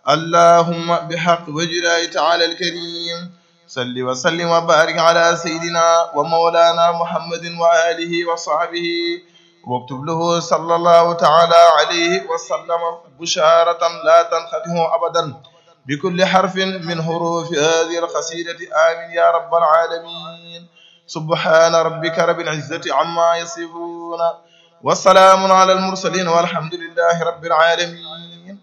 اللهم بحق وجلاله تعالى الكريم صل وسلم وبارك على سيدنا ومولانا محمد وآله وصحبه واكتب له صلى الله تعالى عليه وسلم بشارة لا تنختم أبدا بكل حرف من حروف هذه القصيدة آمين يا رب العالمين سبحان ربك رب العزة عما يصفون والسلام على المرسلين والحمد لله رب العالمين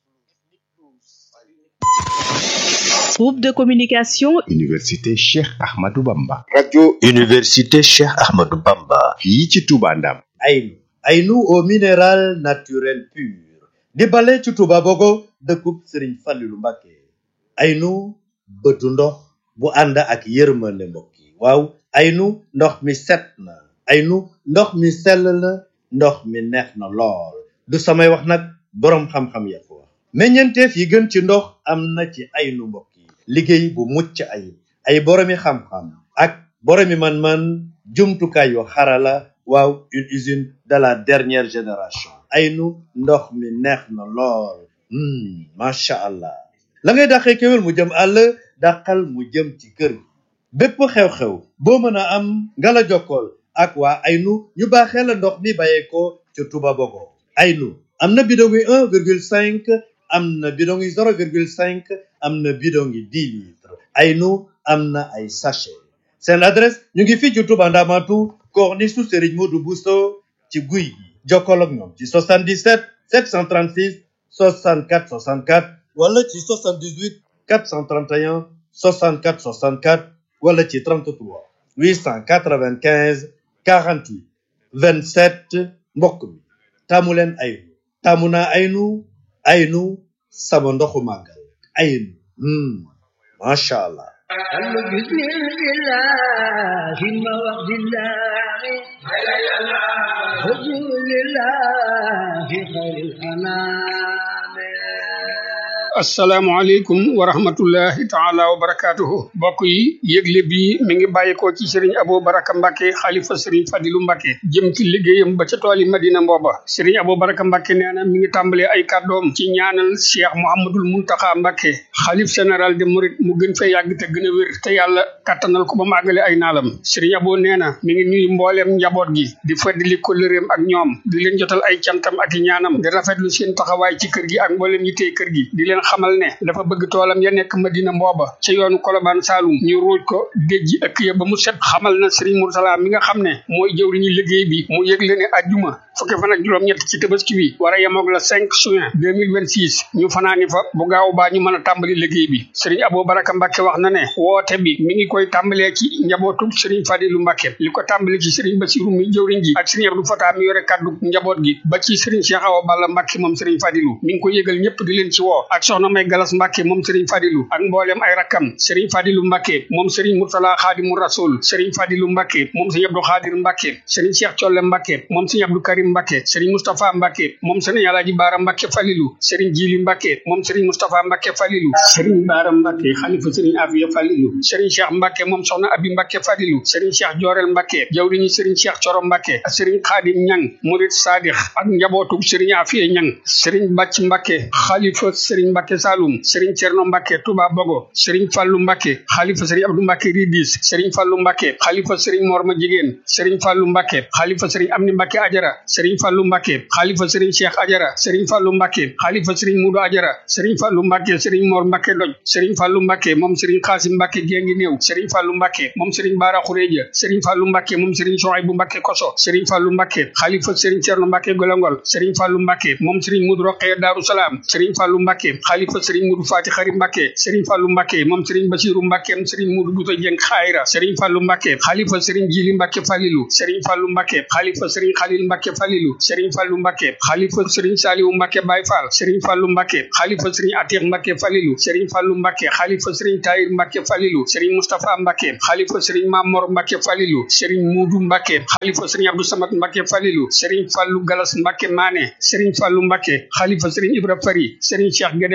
Groupe de communication Université Cheikh Ahmadou Bamba. radio Université Cheikh Ahmadou Bamba. fii ci Touba Ndam. Aynu Aynu au minéral naturel pur di bale ci Touba Bogo dëkkub Serigne Fallilou Mbacké Aynu bëtu ndox bu ànd ak yërmande mbokk yi waaw Aynu ndox mi set na Aynu ndox mi sell na ndox mi neex na lool du samay wax nag boroom xam-xam ya ko wax meññeenteef yi gën ci ndox am na ci Aynu mbokk yi liggéey bu mucc ayib ay boroomi xam-xam ak boroomi man-man jumtukaay yu xarala waaw une usine de la dernière génération Aynu ndox mi neex na lool macha allah la ngay dàqee kéwél mu jëm àll dàqal mu jëm ci kër gi bépp xew-xew boo mën a am nga la jokkool ak waa Aynu ñu baaxee la ndox mi bàyyeekoo ca Touba Bogo Aynu am na bidon yi un virgule cinq am na bidon yi zéro virgule cinq am na bidon yi dix litres Aynu am na ay sachet seen adresse ñu ngi fii ci Touba Ndamatu corniche su Serigne Modou Bousso ci guy gi jokkoo ak ñoom ci 77 736 64 64 wala ci 78 431 64 64 wala ci 33 895 48 27 mbokk mi taamu leen Aynu taamu naa Aynu Aynu sama ndoxu màggal Aynu macha allah. بسم الله ثم وقت الله رسول الله في خير الأنام asalaamaaleykum wa rahmatullahi taala wa barakaatuhu mbokk yi yëgle bi mi ngi bàyyikoo ci sëriñ Abou Baraka Mbacke xalifa sëriñ Fadilu Mbacke jëm ci liggéeyam ba ca tooli Madina mbooba sëriñ Abou Baraka Mbacke nee na mi ngi tàmbalee ay kàddoom ci ñaanal Cheikh Mouhamadul Muntaxa Mbacke xalif général de Mouride mu gën fee yàgg te gën a wér te yàlla kattanal ko ba mu àggale ay naalam sëriñ Abou nee na mi ngi nuyu mbooleem njaboot gi di feddali kóllëreem ak ñoom di leen jotal ay cantam ak i ñaanam di rafetlu seen taxawaay ci kër gi ak mbooleem yi tey kër gi di leen xamal ne dafa bëgg toolam ya nekk Madina mbooba ca yoonu Kolobaan Saalum ñu ruuj ko déjji ëkk ya ba mu set xamal na Serigne Moursala mi nga xam ne mooy jëwriñu liggéey bi mu yëgle ne ajjuma fukki fan ak juróom-ñett ci tabaski bi war a yemoog la 5 juin 2026 ñu fanaani fa bu gaaw baa ñu mën a tàmbali liggéey bi Serigne Abou Baraka Mbacke wax na ne woote bi mi ngi koy tàmbalee ci njabootu Serigne Fadilu Mbacke li ko tàmbali ci Serigne Bassirou mi jëwriñ ji ak Serigne Abdou Fata mi yore kaddu njaboot gi ba ci Serigne Cheikh Awa Balla Mbacke moom Serigne Fadilu mi ngi ko yëgal ñëpp di leen ci woo ak soxna May Galas Mbacke moom Serigne Fadilu ak mboolem ay rakkam Serigne Fadilu Mbacke moom Serigne Murtala Xaadimu Rasul Serigne Fadilu Mbacke moom Serigne Abdou Xaadir Mbacke Serigne Cheikh Colle Mbacke moom Serigne Abdou Karim Mbacke Serigne Moustapha Mbacke moom Serigne Alaaji Baara Mbacke Falilu Serigne Jili Mbacke moom Serigne Moustapha Mbacke Falilu Serigne Baara Mbacke xalifa Serigne Afiya Falilu Serigne Cheikh Mbacke moom soxna Abi Mbacke Falilu Serigne Cheikh Jorel Mbacke jawriñu Serigne Cheikh Coro Mbacke ak Serigne Xaadim Ñang Murid Sadix ak njabootu Serigne Afiya Ñang Serigne Bàcc Mbacke xalifa Serigne Mbacke Saloum Serigne Cerno Mbacke Touba Bogo Serigne Fallou Mbacke xalifa Serigne Abdou Mbacke Ridis Serigne Fallou Mbacke xalifa Serigne Morma Jigéen Serigne Fallou Mbacke xalifa Serigne Amni Mbacke Ajara Serigne Fallou Mbacke xalifa Serigne Cheikh Ajara Serigne Fallou Mbacke xalifa Serigne Mudu Ajara Serigne Fallou Mbacke Serigne Mor Mbacke Doj Serigne Fallou Mbacke moom Serigne Xaasim Mbacke Gengi Néew Serigne Fallou Mbacke moom Serigne Bara Xureja Serigne Fallou Mbacke moom Serigne Sohaybu Mbacke Koso Serigne Fallou Mbacke xalifa Serigne Cerno Mbacke Golongol Serigne Fallou Mbacke moom Serigne Mudu Roqee Daaru Salaam Serigne Fallou Mbacke xalifa Serigne Mudu Fati Xari Mbacke Serigne Fallou Mbacke moom Serigne Basiru Mbacke moom Serigne Mudu Buto Jeng Xayra Serigne Fallou Mbacke xalifa Serigne Jili Mbacke Falilu Serigne Fallou Mbacke xalifa Serigne Khalil Mbacke Falilu Serigne Fallou Mbacke xalifa Serigne Saliou Mbacke Baye Fall Serigne Fallou Mbacke xalifa Serigne Atiq Mbacke Falilu Serigne Fallou Mbacke xalifa Serigne Tahir Mbacke Falilu Serigne Moustapha Mbacke xalifa Serigne Mamor Mbacke Falilu Serigne Mudu Mbacke xalifa Serigne Abdou Samad Mbacke Falilu Serigne Fallou Galas Mbacke Mané Serigne Fallou Mbacke xalifa Serigne Ibra Fari Serigne Cheikh Guédé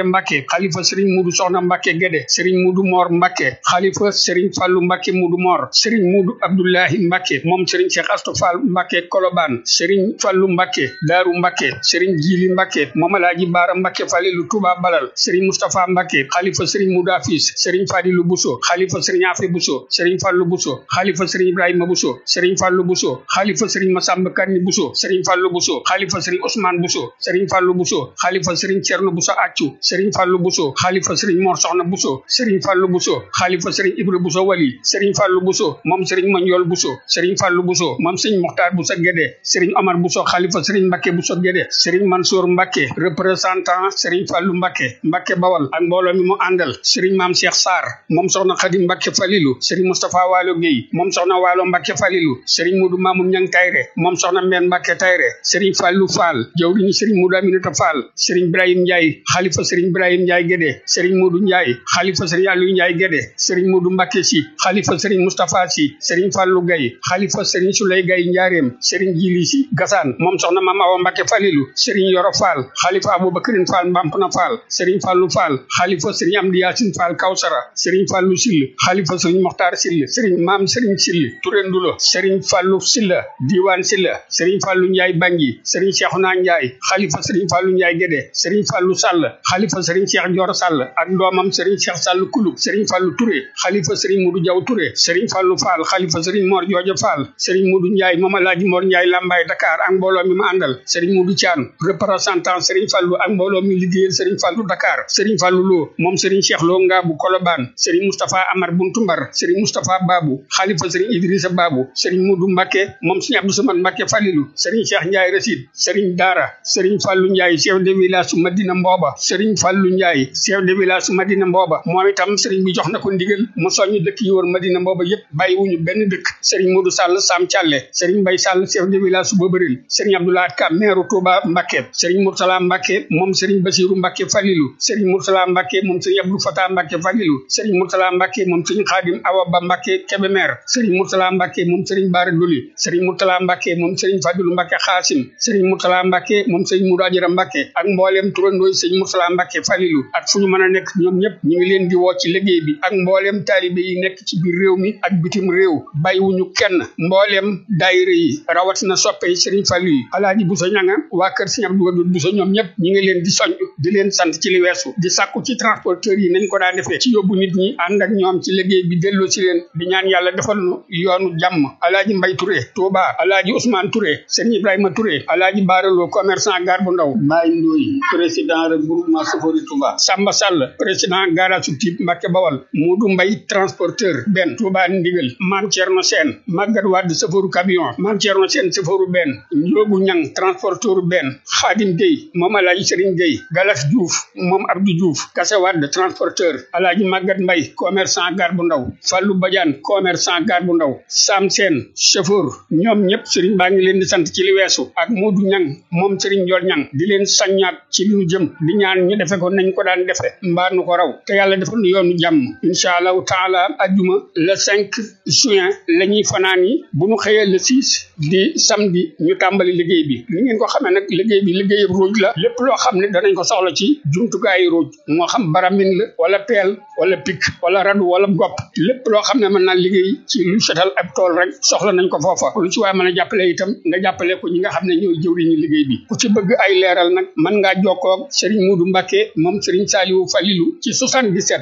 Mbacke xalifa Serigne Mudu Soxna Mbacke Guédé Serigne Mudu Mor Mbacke xalifa Serigne Fallou Mbacke Mudu Mor Serigne Mudu Abdoulahi Mbacke moom Serigne Cheikh Astou Fall Mbacke Kolobaan Serigne Fallou Mbacke Daaru Mbacke Serigne Jili Mbacke moom Alaaji Baara Mbacke Falilu Touba Balal Serigne Moustapha Mbacke xalifa Serigne Mudu Afis Serigne Fadilu Bousso xalifa Serigne Afi Bousso Serigne Fallou Bousso xalifa Serigne Ibrahima Bousso Serigne Fallou Bousso xalifa Serigne Massamba Kanni Bousso Serigne Fallou Bousso xalifa Serigne Ousmane Bousso Serigne Fallou Bousso xalifa Serigne Thierno Bousso Accu Serigne Fallou Bousso xalifa Serigne Mor Soxna Bousso Serigne Fallou Bousso xalifa Serigne Ibra Bousso Wali Serigne Fallou Bousso moom Serigne Mandiol Bousso Serigne Fallou Bousso moom Serigne Mokhtar Bousso Guédé Serigne Omar Bousso xalifa Serigne Mbacke Bousso Guédé Serigne Mansour Mbacke représentant Serigne Fallou Mbacke Mbacke Bawal ak mbooloo mi mu àndal Serigne Mame Cheikh Sarr moom soxna Khadim Mbacke Falilou Serigne Moustapha Walo Gueye moom soxna Walo Mbacke Falilou Serigne Modou Mamoun Niang Tayre moom soxna Mbène Mbacke Tayre Serigne Fallou Fall jawriñu Serigne Modou Aminata Fall Serigne Ibrahim Ndiaye xalifa Serigne Ibrahim Ndiaye Guédé Serigne Modou Ndiaye xalifa Serigne Aliou Ndiaye Guédé Serigne Modou Mbacke Sy xalifa Serigne Moustapha Sy Serigne Fallou Gaye xalifa Serigne Souley Gaye Ndiarème Serigne Djili Sy Gassane moom soxna Mame Awa Mbacke Falilou Serigne Yoro Fall xalifa Aboubacrine Fall Mbampna Fall Serigne Fallou Fall xalifa Serigne Amdi Yacine Fall Kawsara Serigne Fallou Sill xalifa Serigne Mokhtar Sill Serigne Mame Serigne Sill Touré Ndulo Serigne Fallou Silla Diwane Silla Serigne Fallou Ndiaye Bangui Serigne Cheikhouna Ndiaye xalifa Serigne Fallou Ndiaye Guédé Serigne Fallou Sall xalifa Serigne Cheikh Dior Sall ak doomam Serigne Cheikh Sall Kulub Serigne Fallou Touré xalifa Serigne Modou Diaw Touré Serigne Fallou Fall xalifa Serigne Mor Jooja Fall Serigne Modou Ndiaye moom Alaaji Mor Ndiaye Lambaye Dakar ak mbooloo mi ma àndal Serigne Modou Thian représentant Serigne Fallou ak mbooloo mi liggéeyal Serigne Fallou Dakar Serigne Fallou Lo moom Serigne Cheikh Lo Ngaabu Kolobaan Serigne Moustapha Amar Buntumbar Serigne Moustapha Babou xalifa Serigne Idrissa Babou Serigne Modou Mbacke moom Serigne Abdou Samad Mbacke Falilou Serigne Cheikh Ndiaye Rasid Serigne Dara Serigne Fallou Ndiaye chef de village su Madina Mbooba Serigne Fallou Ndiaye chef de village su Madina Mbooba moom itam Serigne bi jox na ko ndigal mu soññ dëkk yi wër Madina Mbooba yépp bàyyiwuñu benn dëkk Serigne Modou Sall Sam Thialé Serigne Mbaye Sall chef de village su Bobaril Serigne Abdoulaye Ka maire Touba Mbacke Serigne Moursala Mbacke moom Serigne Bassirou Mbacke Falilou Serigne Moursala Mbacke moom Serigne Abdou Fatah Mbacke Falilou Serigne Moursala Mbacke moom Serigne Khadim Awa Ba Mbacke Kébémer Serigne Moursala Mbacke moom Serigne Bara Doli Serigne Moursala Mbacke moom Serigne Fadilou Mbacke Khassim Serigne Moursala Mbacke moom Serigne Moudou Adjara Mbacke ak mbooleem turandooy Serigne Moursala Mbacke Falilou ak fu ñu mën a nekk ñoom ñëpp ñu ngi leen di woo ci liggéey bi ak mbooleem taalibe yi nekk ci biir réew mi ak bitim réew bàyyiwuñu kenn mbooleem daayira yi rawatina soppe yi Serigne Fallou yi Alaaji Bousso ñanga waa kër Serigne Abdou Wadoud Bousso ñoom ñëpp ñu ngi leen di soñ di leen sant ci li weesu di sàkku ci transporteurs yi nañ ko daa defee ci yóbbu nit ñi ànd ak ñoom ci liggéey bi delloo ci leen di ñaan yàlla defal nu yoonu jàmm Alaaji Mbay Touré Touba Alaaji Ousmane Touré Serigne Ibrahima Touré Alaaji Baaralo commerçant gar bu ndaw Mbaye Ndoye président regroupement Sofori Touba Samba Sall président garage su Typ Mbacke Bawal Modou Mbay transporteur benn Touba Ndigal Mame Thierno Sène Maguette Wade chauffeur camion Mame Thierno Sène chauffeur benn Ndiogu Ñang transporteur benn Khadim Gueye moom Alaaji Serigne Gueye Galas Diouf moom Abdou Diouf Kassé Wade transporteur Alaaji Maguette Mbay commerçant gar bu ndaw Fallou Badiane commerçant gar bu ndaw Sam Sène chauffeur ñoom ñëpp Serigne baa ngi leen di sant ci li weesu ak Modou Ñang moom Serigne Ndiol Ñang di leen saññaat ci li ñu jëm di ñaan ñu defe ko nañ ko daan defe mbaa nu ko raw te yàlla defal nu yoonu jàmm incha allahu taala ajjuma le 5 juin la ñuy fanaan yi bu ñu xëyee le 6 di samedi ñu tàmbali liggéey bi li ngeen ko xamee nag liggéey bi liggéey ruuj la lépp loo xam ne danañ ko soxla ci jumtukaayu ruuj moo xam baramin la wala peel wala pik wala radu wala gopp lépp loo xam ne mën naa liggéey ci lu setal ab tool rek soxla nañ ko foofa lu ci waaye mën a jàppale itam nga jàppale ko ñi nga xam ne ñooy jëwriñu liggéey bi ku ci bëgg ay leeral nag mën ngaa jokkoo ak Serigne Modou Mbacké moom Serigne Saliou Falilou ci 77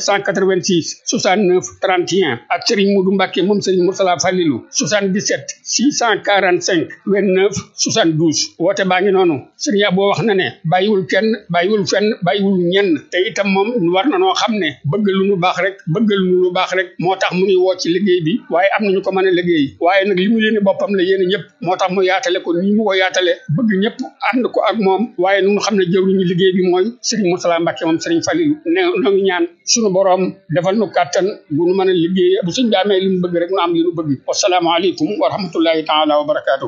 786 69 31 ak Serigne Modou Mbacké moom Serigne Moursala Falilou 77 645 29 72 woote baa ngi noonu Serigne Abo wax na ne bàyyiwul kenn bàyyiwul fenn bàyyiwul ñenn te itam moom war na noo xam ne bëgg lu nu baax rek bëgg lu nu baax rek moo tax mu ngi woo ci liggéey bi waaye am nañu ko mën a liggéey waaye nag li mu yéene boppam la yéene ñëpp moo tax mu yaatale ko nii mu ko yaatale bëgg ñëpp ànd ko ak moom waaye nu xam ne jëwriñu liggéey bi mooy Serigne Moursala Mbacké moom Serigne Falilou ne noo ngi ñaan suñu boroom defal nu kàttan bu nu mën a liggéey bu suñ daamee li mu bëgg rek nu am li nu bëgg wasalaamaaleykum wa rahmatullahi taala wa barakaatuhu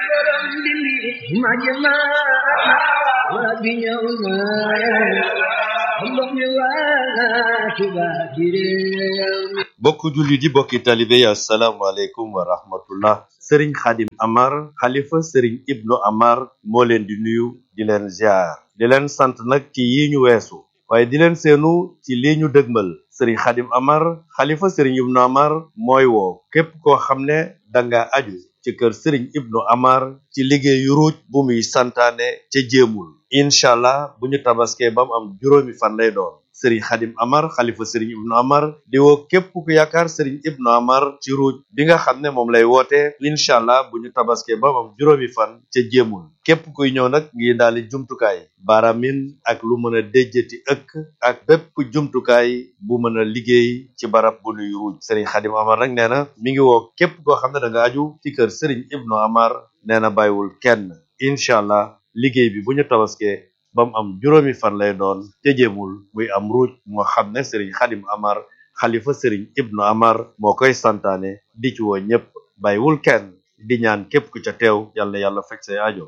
bokk julli di bokki talibe yi asalaamaaleykum wa rahmatullah sëriñ xadim amar xalifa sëriñ ibnu amar moo leen di nuyu di leen ziar di leen sant nag ci yi ñu weesu waaye di leen seenu ci lii ñu dëgmal sëriñ xadim amar xalifa sëriñ ibnu amar mooy woo képp koo xam ne danga aju ci kër sëriñ ibnu amar ci liggéeyu ruuj bu muy santaane ca jéemul incha allah bu ñu tabaskee ba mu am juróomi fan lay doon sëriñ xadim amar xalifa sëriñ ibnu amar di woo képp ku yaakaar sëriñ ibnu amar ci ruuj bi nga xam ne moom lay woote incha allah bu ñu tabaskee ba mu am juróomi fan ca jéemul képp kuy ñëw nag ngi daali jumtukaay baaramin ak lu mën a déjjati ëkk ak bépp jumtukaay bu mën a liggéey ci barab bu nuy ruuj sëriñ xadim amar nag nee na mi ngi woo képp koo xam ne da nga aju ci kër sëriñ ibnu amar nee na bàyyiwul kenn incha allah liggéey bi bu ñu tabaskee ba mu am juróomi fan lay doon te jéemul muy am ruuj moo xam ne sëriñ xadim amar xalifa sëriñ ibnu amar moo koy santaane di ci woo ñépp bàyyiwul kenn di ñaan képp ku ca teew yàlla yàlla fekk say aajo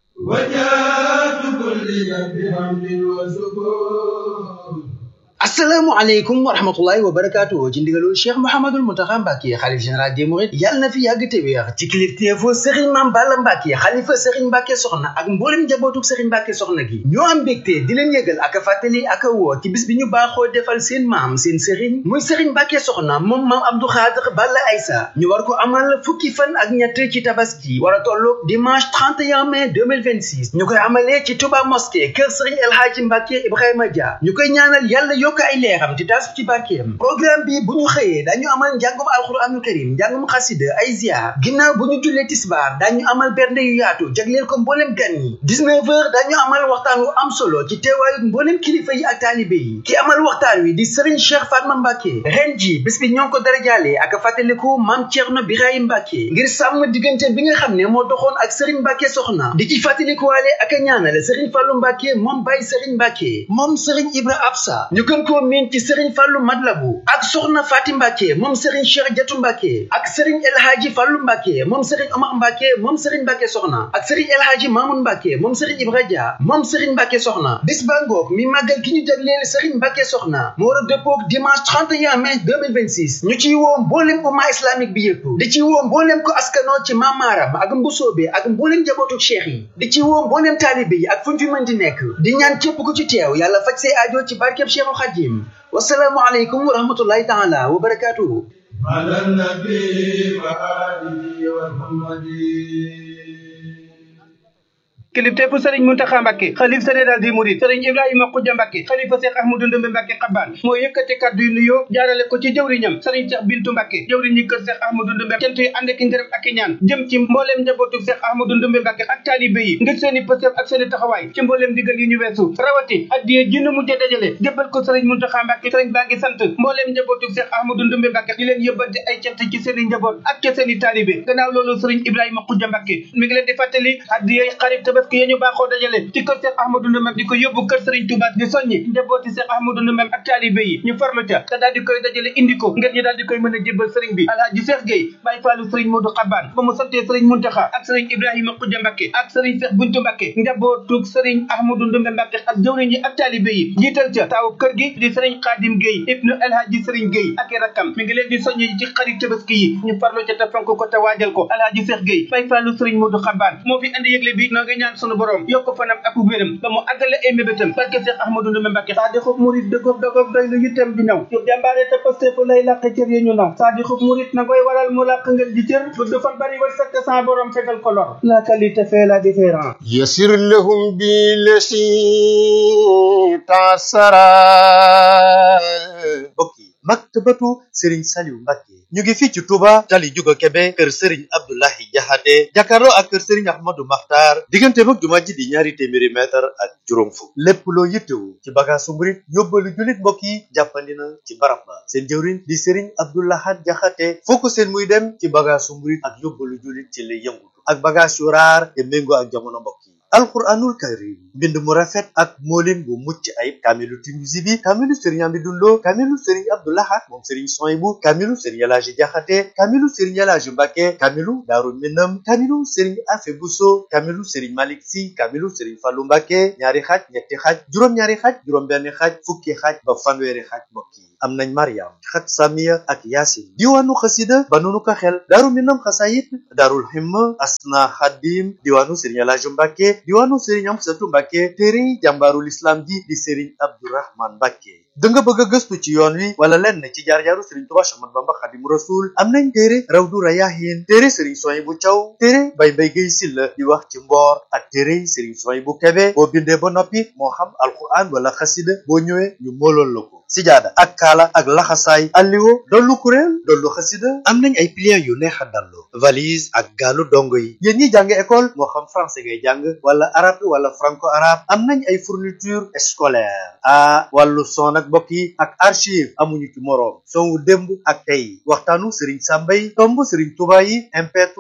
وجاءت كل بحمد وسكون asalaamaaleykum wa rahmatullahi wa barakaatu ci ndigalul cheikh mouhamadul muntaxa mbàkke xalif général des mourides yàlla na fi yàgg te wéex ci kilifteefu sëriñ maam balla mbàkke xalifa sëriñ mbàkke soxna ak mboolem njabootuk sëriñ mbàkke soxna gi ñoo am mbégte di leen yëgal ak a fàttali ak a woo ci bis bi ñu baaxoo defal seen maam seen sëriñ muy sëriñ mbàkke soxna moom maam abdou xaadir balla aysa ñu war ko amal fukki fan ak ñett ci tabaski war a tolloog dimanche 31 mai 2026 ñu koy amalee ci touba mosquée kër sëriñ el hadji mbàkke ibrahima dia ñu koy ñaanal yàlla yokk ay leeram te taas ci barkeem programme bi bu ñu xëyee dañu amal njàngum alxuraanul karim njàngum xasida ay ziar ginnaaw bu ñu jullee tisbaar dañu amal bernde yu yaatu jagleel ko mboolem gan yi 19 heures dañu amal waxtaan wu am solo ci teewaayu mboolem kilifa yi ak taalibe yi ki amal waxtaan wi di Serigne Cheikh Fatma Mbacke ren ji bés bi ñoo ngi ko darajaale ak fàttaliku maam Thierno Birahim Mbacke ngir sàmm diggante bi nga xam ne moo doxoon ak Serigne Mbacke soxna di ci fàttalikuwaale ak a ñaanale Serigne Fallou Mbacke moom Baye Serigne Mbacke moom Serigne Ibra Absa ñu gën koo miin ci Serigne Fallou Madlabu ak soxna Fatim Mbacke moom Serigne Cheikh Jatu Mbacke ak Serigne El Hadji Fallou Mbacke moom Serigne Omar Mbacke moom Serigne Mbacke soxna ak Serigne El Hadji Mamoun Mbacke moom Serigne Ibra Dia moom Serigne Mbacke soxna bis ba ngoog mi màggal gi ñu jagleel Serigne Mbacke soxna mu war a dëppoog dimanche 31 mai 2026 ñu ciy woo mboolem umma islamique bi yëpp di ci woo mboolem ko askanoo ci mamaaram ak mbusoobe ak mboolem njabootu cheikh yi di ci woo mboolem taalibe yi ak fu ñu fi mën di nekk di ñaan képp ku ci teew yàlla faj say aajo ci barkeb Cheikhul Khadim wasalaamu aleykum wa rahmatullahi taala wa barakatuhu على النبي وآله وصحبه kilifteefu sëriñ muntaxa mbàkke xalif général di murid sëriñ ibrahima xujja mbàkke xalifa seex ahmadu ndumbe mbàkke xabbaan moo yëkkati kàddu yu nuyoo jaarale ko ci jëwriñam sëriñ seex bintu mbàkke jëwriñ ñi kër seex ahmadu ndumbe cant yi ànd ak ngërëm ak i ñaan jëm ci mbooleem njabootu seex ahmadu ndumbe mbàkke ak taalibe yi ngir seeni pësëf ak seeni taxawaay ci mbooleem digal yi ñu weesu rawati addiye ji nu mujjee dajale jébbal ko sëriñ muntaxa mbàkke sëriñ baa ngi sant mbooleem njabootu seex ahmadu ndumbe mbàkke di leen yëbbante ay cant ci seeni njaboot ak ca seeni taalibe gannaaw loolu sëriñ ibrahima xujja mbàkke mi ngi leen di fàttali addiye xarit tabaski yi ñu baaxoo dajale ci kër Cheikh Ahmadou Ndoumbé di ko yóbbu kër Serigne Touba di soññi njabooti Cheikh Ahmadou Ndoumbé ak taalibe yi ñu farlu ca te daal di koy dajale indi ko ngir ñu daal di koy mën a jébbal Serigne bi Alhaji Cheikh Gueye Baye Fallou Serigne Modou Xabaan ba mu santee Serigne Muntaxa ak Serigne Ibrahima Khoudia Mbacké ak Serigne Cheikh Buntu Mbacké njabootug Serigne Ahmadou Ndoumbé Mbacké ak jawriñ yi ak taalibe yi jiital ca taaw kër gi di Serigne Khadim Gueye ibnu Alhaji Serigne Gueye ak i rakkam mi ngi leen di soññi ci xarit tabaski yi ñu farlu ca te fonk ko te waajal ko Alhaji Cheikh Gueye Baye Fallou Serigne Modou Xabaan moo fi andi yëgle bi noo ngi ñaan sunu borom yokk fanam ak wéram ba mu àggale ay mébétam barke Cheikh Ahmadou Ndoumbé Mbacké saa di xub murit dëggoog dëggoog doy lu yittam di ñëw yu jàmbaare te paste fu lay làq cër yi ñu naw saa di xub murit na koy waral mu làq ngel di cër gudd fan bari war sakk sans borom fegal ko lor la qualité fait la différence يسر لهم بالذي تعسرا mbokk yi maktabatu Serigne Saliou Mbacke ñu ngi fii ci Touba tali Juga Kebe kër Serigne Abdoulahi Jaxate jàkkaarloo ak kër Serigne Ahmadou Makhtar diggante mag jumaa ji di ñaari téeméeri mètre ak juróom fukk lépp loo yittewu ci bagaasu murit yóbbalu julit mbokk yi jàppandi na ci barab ba seen jëwriñ di Serigne Abdoulahat Jaxate foo ko seen muy dem ci bagaasu murit ak yóbbalu julit ci lay yëngutu ak bagaas yu raar te méngoo ak jamono mbokk yi alquranul karim mbind mu rafet ak moolin bu mucc ayib kaamilu Tinuusi bi kaamilu sëriñ Amidou Lo kaamilu sëriñ Abdou Lahad moom sëriñ Soyibu kaamilu sëriñ Elaaji Jaxate kaamilu sëriñ Elaaji Mbàkke kaamilu Daaru Minam kaamilu sëriñ Afe Buso kaamilu sëriñ Malik Si kaamilu sëriñ Fallu Mbàkke ñaari xaaj ñetti xaaj juróom-ñaari xaaj juróom-benn xaaj fukki xaaj ba fanweeri xaaj mbokk yi am nañ Mariam xat Samiya ak Yaasin diwaanu xasida ba nunu ko xel Daaru Minam xasayit Daarul Himma Asna Xadim diwaanu sëriñ Elaaji Mbàkke diwaanu sëriñ Amsatu Mbàkke téere jàmbaarul islam ji di sëriñ Abdourahman Mbàkke da nga bëgg a gëstu ci yoon wi wala lenn ci jaar-jaaru sëriñ Tuubaa Séex Ahmadu Bamba Xaadimu Rasuul am nañ téere Rawdu Rayaahiin téere sëriñ Suwaybu Caw téere Bay Mbay Gay Silla di wax ci mboor ak téere sëriñ Suwaybu Kebe boo bindee ba noppi moo xam alquran wala xasida boo ñëwee ñu moolool la ko sijaada ak kaala ak laxasaay alliwo dollu kuréel dollu xasida am nañ ay pliants yu neex a dallu valise ak gaalu dongo yi yéen ñi jàng école moo xam français ngay jàng wala arabe wala franco arabe am nañ ay fourniture scolaire ah wàllu son ak mbokk yi ak archive amuñu ci moroom son wu démb ak tey waxtaanu Serigne Samba yi tomb Serigne Touba yi MP3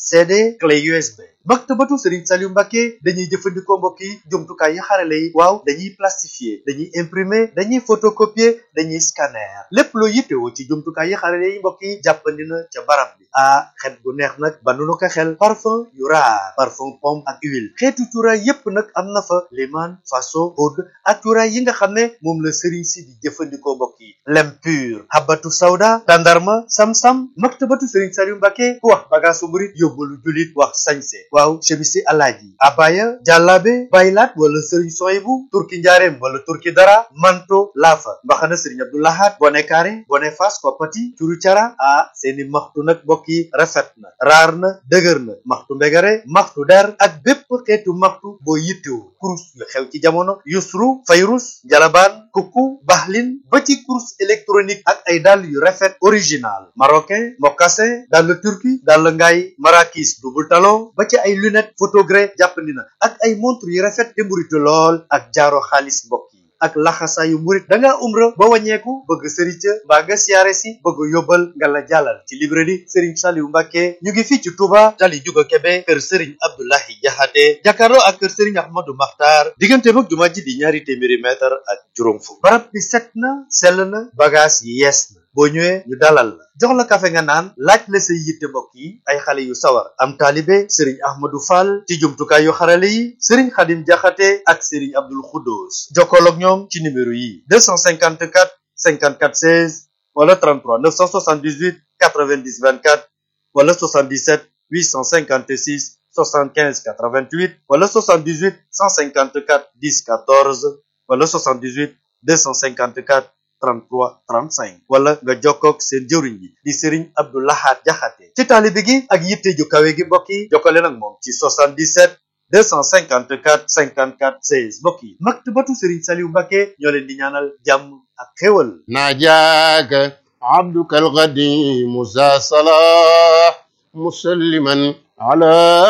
CD clé USB. maktabatu Serigne Saliou Mbacke dañuy jëfandikoo mbokk yi jumtukaay yi xarale yi waaw dañuy plastifier dañuy imprimer dañuy photocopier dañuy scanner lépp loo yittewoo ci jumtukaay yi xarale yi mbokk yi jàppandi na ca barab bi ah xet gu neex nag ba nu ko xel parfum yu raar parfum pomme ak huile xeetu cuuraay yépp nag am na fa liman faso oud ak cuuraay yi nga xam ne moom la Serigne si di jëfandikoo mbokk yi lem pur habatu sawda tandarma sam-sam maktabatu Serigne Saliou Mbacke ku wax bagaasu murit yóbbalu julit wax sañse waaw chemisi alaaji abaya jàllaabe baylaat wala sëriñ soyibu turki njaareem wala turki dara manto laafa mbaxana sëriñ abdoulahat bone kaare bone fas koppati curu cara ah seeni maxtu nag mbokk yi rafet na raar na dëgër na maxtu mbegare maxtu der ak bépp xeetu maxtu boo yittewu kurus yu xew ci jamono yusru fayrus jalabaan kukku baxlin ba ci kurus électronique ak ay dàll yu rafet original marocain mocassin dàll turki dàll ngaay marakis double talon ba ci ay lunette photogré jàppandi na ak ay montre yu rafet te mburitu lool ak jaaro xaalis mbokk yi ak laxasaayu murit da ngaa umra ba wàññeeku bëgg sëriñ ca mbaa nga siyaare si bëgg yóbbal nga la jàllal ci librairie Serigne Saliou Mbacke ñu ngi fii ci Touba tali juga Kebe kër Serigne Abdoulahi Jaxate jàkkaarloo ak kër Serigne Ahmadou Makhtar diggante mag jumaa ji di ñaari téeméeri mètre ak juróom fukk barab bi set na sell na bagage yi yees na boo ñëwee ñu dalal la jox la kafe nga naan laaj la say yitte mbokk yi ay xale yu sawar am taalibe sëriñ ahmadou fall ci jumtukaay yu xarale yi sëriñ xadim jaxate ak sëriñ abdul xuddoos jokkool ak ñoom ci numéro yi 254 54 16 wala 33 978 90 24 wala 77 856 75 88 wala 78 154 10 14 wala 78 254 33 35 wala nga jokkoog seen jëwriñ bi di Serigne Abdou Lahad Jaxate ci taalibe gi ak yitte ju kawe gi mbokk yi jokkale nag moom ci 77 254 54 16 mbokk yi maktabatu Serigne Saliou Mbacke ñoo leen di ñaanal jàmm ak xéwal ناجاك عبدك القديم ذا صلاح مسلما على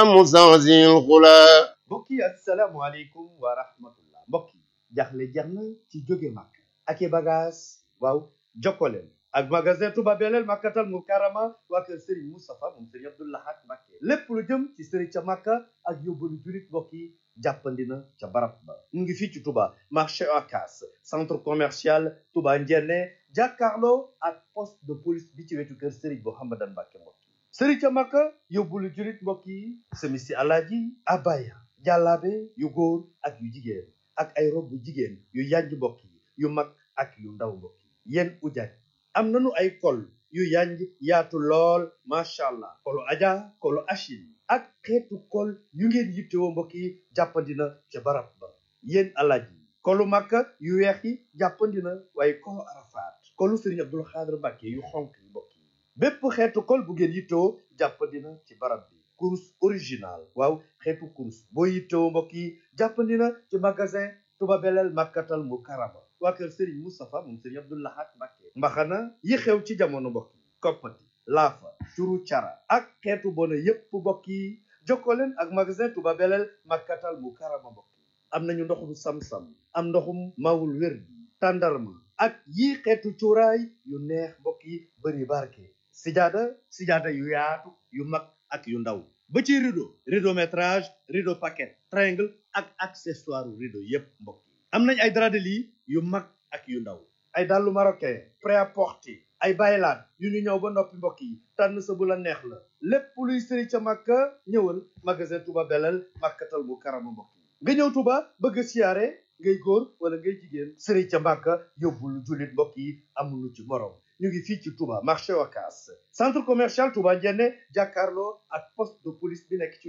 مزعزع الغلا mbokk yi asalaamualeykum wa rahmatullah mbokk yi jaxle jeex na ci jóge màkk ak i bagage waaw jokkoleen ak magasin Touba Belel Makkatal Mukarrama waa kër Serigne Moustapha moom Serigne Abdou Lahad Mbacké lépp lu jëm ci Serigne ca Makka ak yóbbalu julit mbokk yi jàppandi na ca barab ba mu ngi fii ci Touba marché Ocass centre commercial Touba Ndiéné jàkkaarloo ak poste de police bi ci wetu kër Serigne Mouhamadan Mbacké mbokk yi Serigne ca Makka yóbbalu julit mbokk yi semisi alaaji abaya jàllaabe yu góor ak yu jigéen ak ay rob bu jigéen yu yanj mbokk yi yu mag ak yu ndaw mbokk yi yéen ujaaj am nañu ay kol yu yanj yaatu lool macha allah kolu aja kolu achil ak xeetu kol yu ngeen yittewoo mbokk yi jàppandina ca barab ba yéen alaaj yi kolu makka yu weex yi jàppandina waaye kolu arafaat kolu sëriñ abdul xaadir mbàkke yu xonk yi mbokk yi bépp xeetu kol bu ngeen yittewoo jàppandina ci barab bi kurus original waaw xeetu kurus boo yittewoo mbokk yi jàppandina ci magasin Touba Belel Makkatal Mukarrama waa kër Serigne Moustapha moom Serigne Abdou Lahad Mbacké mbaxana yi xew ci jamono mbokk yi koppati laafa curu cara ak xeetu bona yépp mbokk yi jokkoo leen ak magasin Touba Belel Makkatal Mukarrama mbokk yi am nañu ndoxum sam-sam am ndoxum mawul wér bi tàndarma ak yii xeetu cuuraay yu neex mbokk yi bëri barke sijaada sijaada yu yaatu yu mag ak yu ndaw ba ci rideau rideau métrage rideau paquet triangle ak accessoire rideau yépp mbokk yi am nañ ay drap de lit yu mag ak yu ndaw ay dàllu marocain prêt-à-porter ay baylaat yu ñu ñëw ba noppi mbokk yi tànn sa bu la neex la lépp luy sëri ca màkka ñëwal magasin Touba Belel Makkatal Mukarrama mbokk yi nga ñëw Touba bëgg siyaare ngay góor wala ngay jigéen sëri ca màkka yóbbul jullit mbokk yi amuñu ci morom ñu ngi fii ci Touba marché Ocass centre commercial Touba Ndiéné jàkkaarloo ak poste de police bi nekk ci